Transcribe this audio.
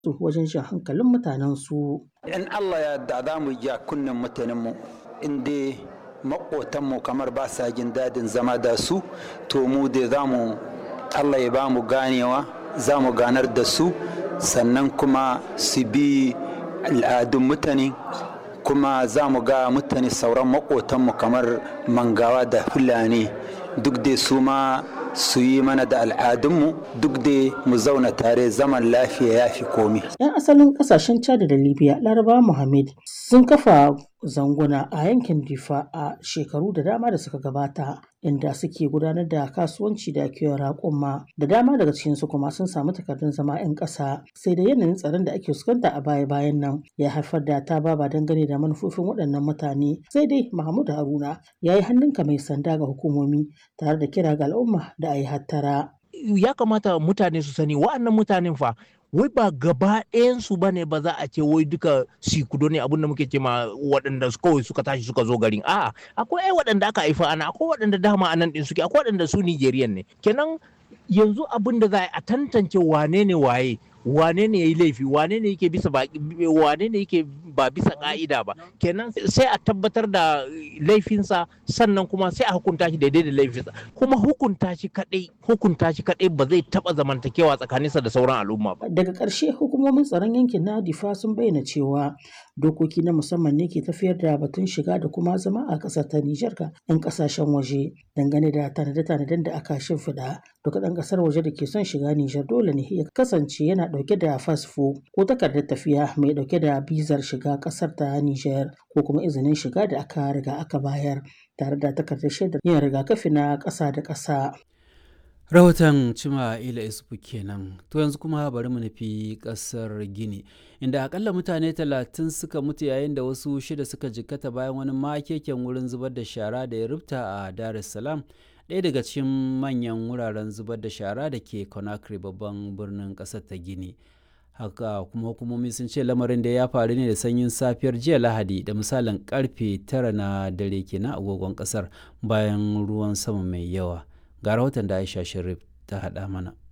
su wajen jan hankalin mutanen su. In Allah ya da za mu ja kunnen mutanenmu in dai maƙotanmu kamar ba sa jin daɗin zama da su to mu dai za mu Allah ya ba mu ganewa za mu ganar da su sannan kuma su bi al'adun mutane kuma za mu ga mutane sauran maƙotanmu kamar mangawa da fulani duk dai su ma su yi mana da al'adunmu duk dai mu zauna tare zaman lafiya ya fi komi. 'Yan asalin kasashen Chad da Libya Laraba Muhammad sun kafa zanguna a yankin Difa a shekaru da dama da suka gabata inda suke gudanar da kasuwanci da kiwon raƙuma da dama daga cikinsu kuma sun samu takardun zama 'yan ƙasa sai da yanayin tsaron da ake fuskanta a baya-bayan nan ya haifar da ta baba dangane da manufofin waɗannan mutane sai dai Mahmud Haruna ya yi hannunka mai sanda ga hukumomi tare da kira ga al'umma da a yi hattara. Ya kamata mutane su sani wa'annan mutanen fa wai ba gaba ɗayansu ba ne ba za a ce wai duka sikudo ne abinda muke ce ma waɗanda kawai suka tashi suka zo garin a'a akwai ai waɗanda aka haifa ana akwai waɗanda dama a nan ɗin suke akwai waɗanda su Nigerian ne kenan yanzu abin da za a tantance wane ne waye wane ne ya yi laifi wane ne yake bisa ba wane ne yake ba bisa ka'ida ba kenan sai a tabbatar da laifinsa sannan kuma sai a hukunta shi daidai da laifinsa kuma hukunta shi kadai hukunta shi kadai ba zai taba zamantakewa tsakaninsa da sauran al'umma ba daga ƙarshe hukumomin tsaron yankin na difa sun bayyana cewa dokoki na musamman ne ke tafiyar da batun shiga da kuma zama a ƙasar ta Nijar ga 'yan ƙasashen waje dangane da tanade-tanaden da aka shimfiɗa duka ɗan ƙasar waje da ke son shiga Nijar dole ne ya kasance yana ɗauke da fasfo ko takardar tafiya mai ɗauke da bizar shiga ƙasar ta Nijar ko kuma izinin shiga da aka riga aka bayar tare da takardar shaidar yin rigakafi na ƙasa da ƙasa. rahoton cima ila isufu kenan to yanzu kuma bari mu nufi kasar gini inda akalla mutane talatin suka mutu yayin da wasu shida suka jikkata bayan wani makeken wurin zubar da shara da ya rubta a dar es salaam ɗaya daga cikin manyan wuraren zubar da shara da ke conakry babban birnin ƙasar ta gini haka kuma hukumomi sun ce lamarin da ya faru ne da sanyin safiyar jiya lahadi da misalin karfe tara na dare kenan agogon ƙasar bayan ruwan sama mai yawa ga rahoton da aisha sharif ta haɗa mana